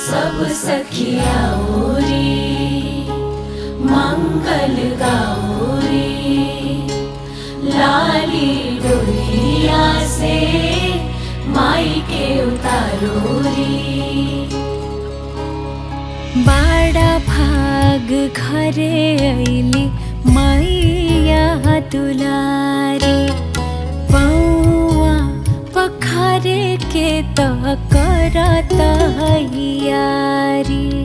सब सखिया ओरी मंगल गौरी लाली डोलिया से माई के उतारोरी बाड़ा भाग घरे ऐली मैया दुलारी पौआ पखारे के त करत यारी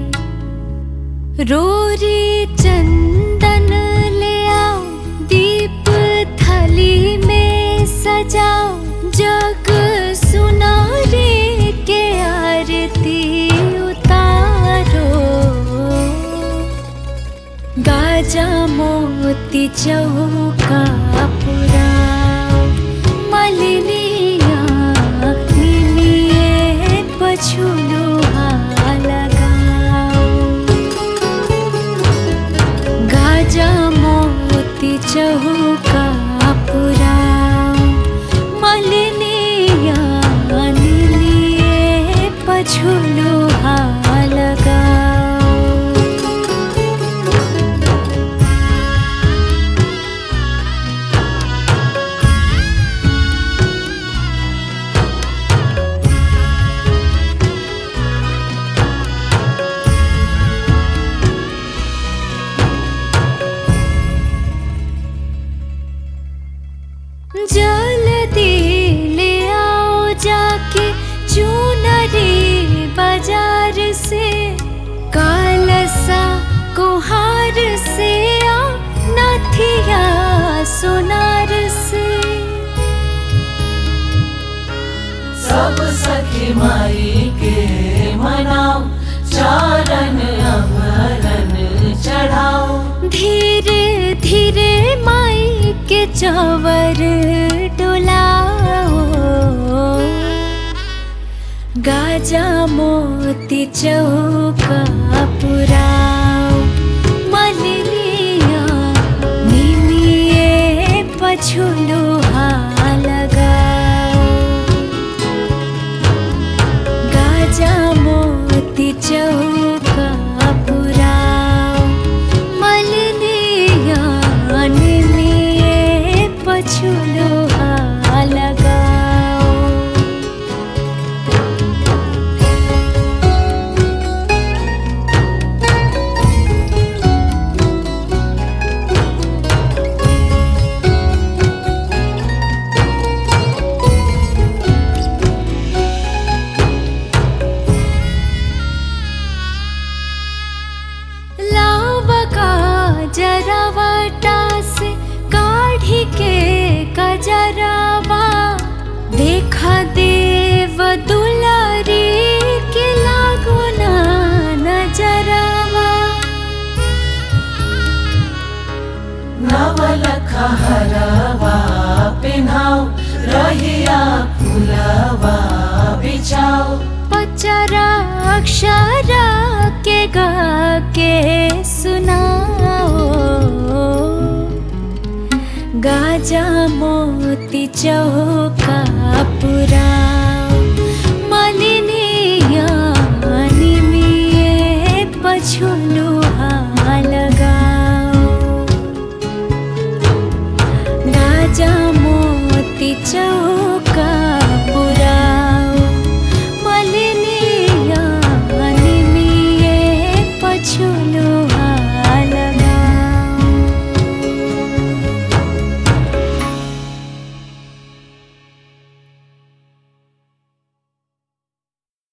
रोरी चंदन ले आओ दीप थाली में सजाओ जग सुनारे के आरती उतारो गाजा मोती चौका पुराओ मलिनिया निमिए पछुलो लगाओ गाजा मोती चौका पुराओ मलिनिया निमिए पछुलो लगाओ जल्दी ले आओ जाके चुनरी बाजार से कालसा कुहार से आ नथिया सोनार से सब सखी माई के मनाओ चारण अभरण चढ़ाओ धीरे धीरे माई के चवर डोलाओ गाजा मोती चौका पुराओ मलिनिया निमिए पछुलो लगाओ गाजा मोती चौका पुराओ मलिनिया निमिए पछुलो लगाओ लावका जरावटा से काढ़ी के कजरावा देखा देव दुलारी के लागो ना नजरावा नवलख हरवा पिन्हाओ रहिया फुलवा बिछाओ पचरा अक्षरा के गा के सुनाओ गाजा मोती चौका